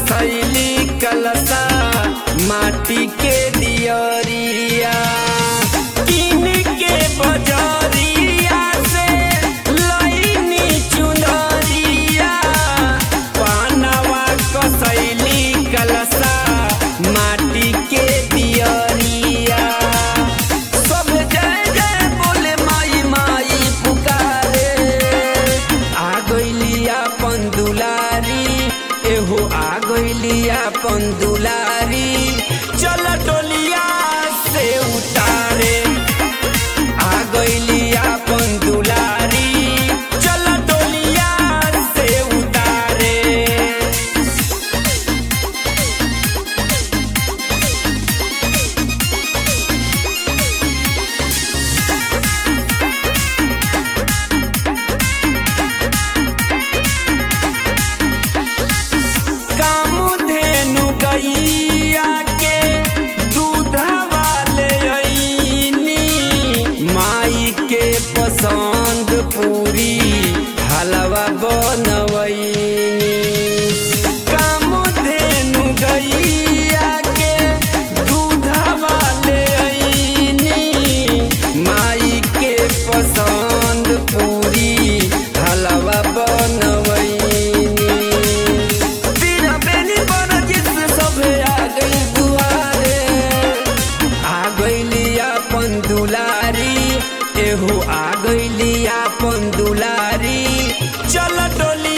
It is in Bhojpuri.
कसैली कलसा माटी के दियरिया किन के बजरिया से लईनी चुनरिया पानवा कसैली कलसा माटी के दियरिया सब जय जय बोले माई माई पुकारे आ गइली अपन दुलारी एहो आ गइली अपन दुलारी चल डोलिया से उतारे आ गइली अपन दुलारी चल डोलिया से उतारे कामधेनु गैया के दूधवा ले अइनी माई के पसंद पूरी हलवा बनवैनी कामधेनु गैया के दूधवा ले अइनी माई के पसंद पूरी हलवा बनवैनी तेरा बेनी बड़ा जिससे सभे आ गई दुआरे आ गईली अपन दुलारी एहो आ गईली अपन दुलारी चल डोली